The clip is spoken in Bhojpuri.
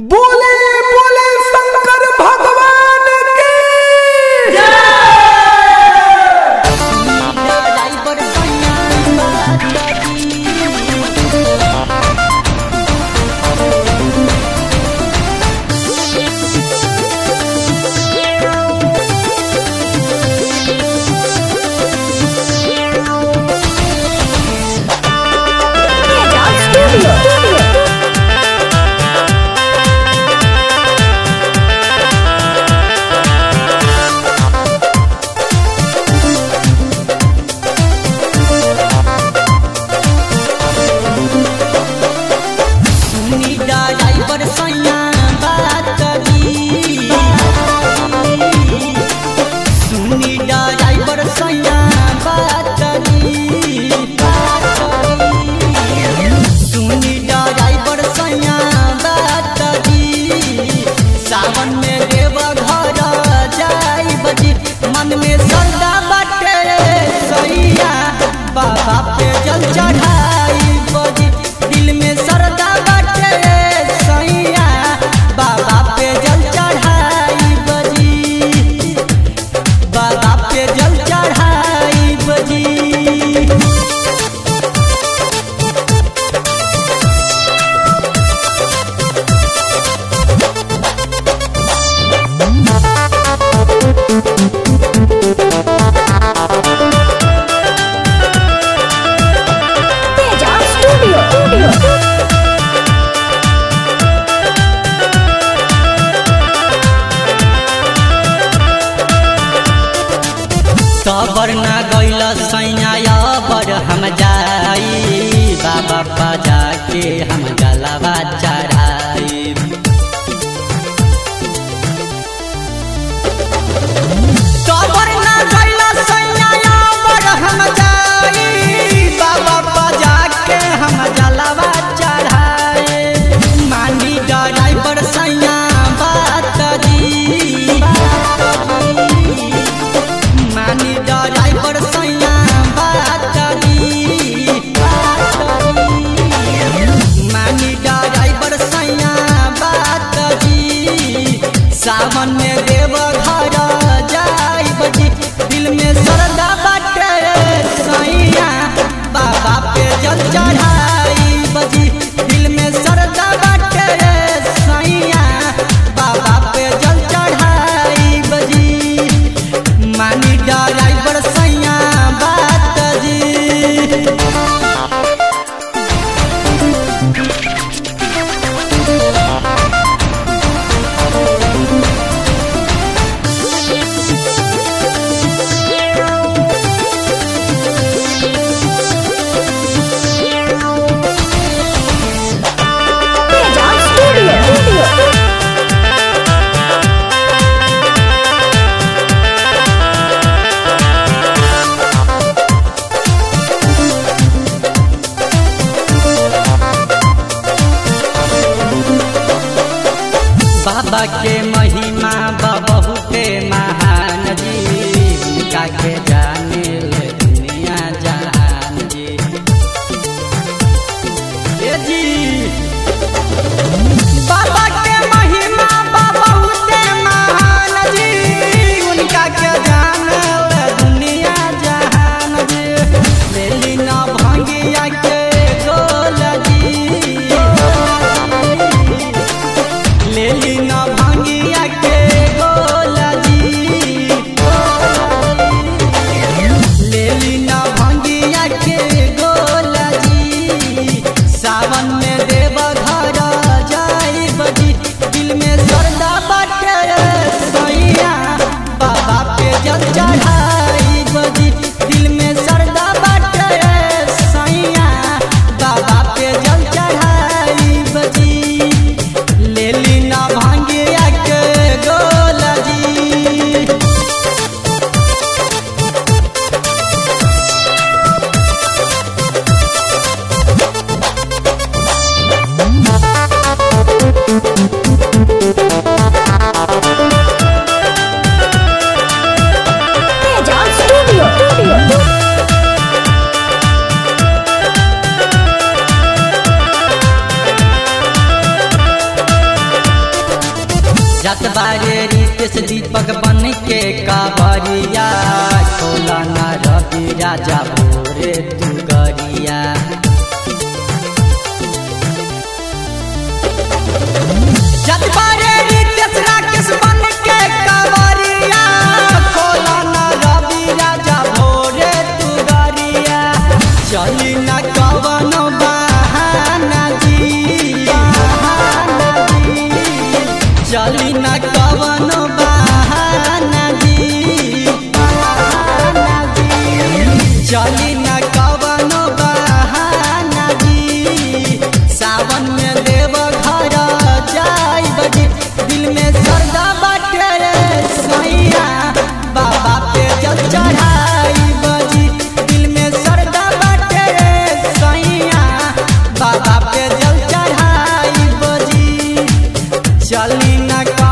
बोले बोले शंकर भगवान की ड्राइवर सैया सुनी ड्राइवर सैया बात करी सुनी ड्राइवर सैया बात करी सुनी ड्राइवर सैया बात करी सावन में देव घर जाई बजी मन में श्रद्धा बाटे सैया बाबा पे जल चढ़ाई बजी दिल में श्रद्धा बाटे सैया बाबा पे जल चढ़ाई बजी बाबा पे जल चढ़ाई बजी Teja Studio. कबर न गैल सैया बर हम जाई बाबा बजा के हम गलबा चढ़ाई कबर न गैल सैया बर हम जाई बाबा बजा के हम गलबा चढ़ाई मानी ड्राइवर सैया बात दी मानी ड्राइवर सैया बात करी मानी ड्राइवर सैया बात करी सावन में देव घर जाई बजी दिल में श्रद्धा बाटे सैया बाबा पे जल चढ़ाई बजी दिल में श्रद्धा बाटे सैया बाबा पे जल चढ़ाई बजी मानी ड्राइवर सैया बात जी Teja Studio. बाबा के महिमा बहुते महान जी उनका के जाने ले दुनिया जहान जी ए जी बाबा के महिमा बहुते महान जी उनका के जाने ले दुनिया जहान जी मेली ना भांगिया के गोल जी लेली न भांगिया के गोला जी लेली न भांगिया के गोला जी सावन में देव घर जाई बजी दिल में श्रद्धा बाटे सैया बाबा पे जल चढ़ाई बजी दिल में श्रद्धा बाटे सैया बाबा पे जल चढ़ाई बजी लेली ना भांग जत बारे रितेश दीपक बन के कावरिया खोला न रवि राजा भोरे तू गरिया जत बारे रितेश राकेश बन के कावरिया खोला न रवि राजा भोरे तू गरिया चली न कवन बहाना जी बहाना जी चली न कवन बहाना जी बहाना जी चली न कवन बहाना जी सावन में देव घर जाई बजी दिल में श्रद्धा बाटे रे सैया बाबा पे जल चढ़ाई बजी दिल में श्रद्धा बाटे रे सैया बाबा पे जल चढ़ाई बजी चली न का